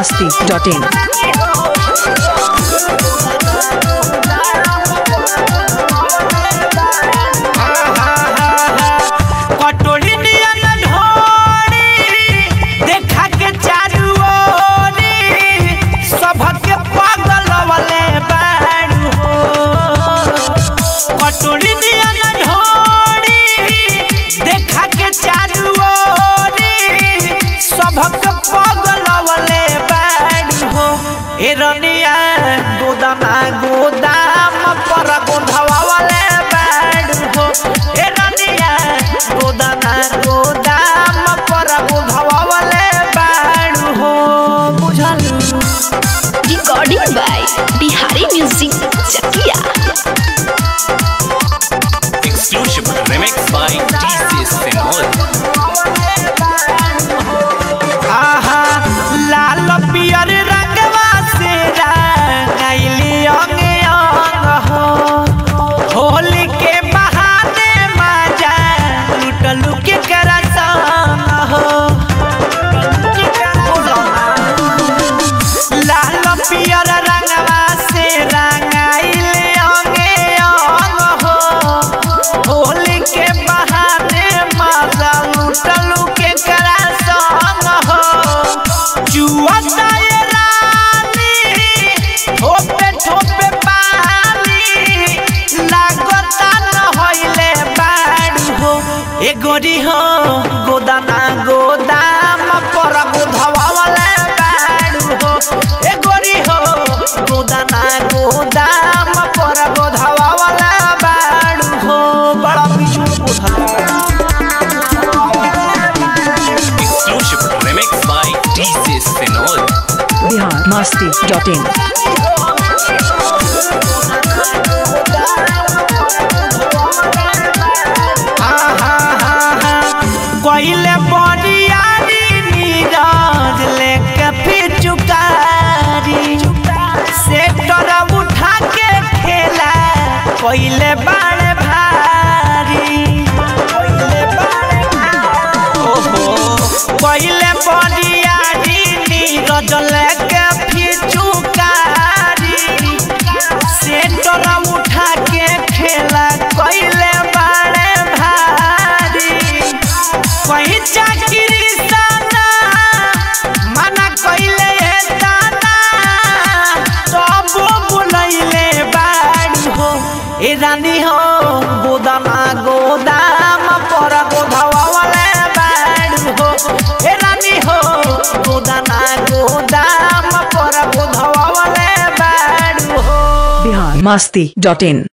masti.in. कटोरी नियन ढोरी देखा के चारू ओरी सबके पागल वाले बारू हो कटोरी नियन ढोरी देखा के चारू ओरी सबके पागल वाले बारू हो ए रनिया गोदामा गोदाम पर गोधवा वाले बारू हो ए रनिया गोदामा गोदाम पर गोधवा वाले बारू हो बुझलू recording by Bihari Music Chakia. Exclusive remix by DJ Senol. आहा लाल पियर रंगवा से रंगैली अंग अंग हो होली के बहाने मजा लुटलू के करसंग हो लाल पियर रंगवा से रंगैली अंग अंग हो होली के बहाने मजा लुटलू के करसंग हो जुआ ताये रानी ठोपे ठोपे पानी लागता न होइले बाड़ू हो ए गोरी हो गोदाना गोदाम पर गोधवा वाले बाड़ू हो ए गोरी हो गोदाना गोदाम पर गोधवा वाले बाड़ू हो बड़ा बिजू गोधवा Exclusive remix by DJ Senol. Bihar masti.in. कोइले बरियारी नीरज लेके फिर चुकारी सेक्टर उठा के खेला कोइले बाड़े भारी कोइले बाड़े भारी ओहो कोइले बरियारी नीरज लेके फिर चुकारी सेक्टर उठा के खेला कोइले बाड़े भारी कहीं चाकरी साना मना कइले दाना तब बुलैले बाड़ी हो ए रानी हो गोदामा गोदाम पर गोधवा वाले बाड़ी हो ए रानी हो गोदामा गोदाम पर गोधवा वाले बाड़ी हो Bihar masti.in.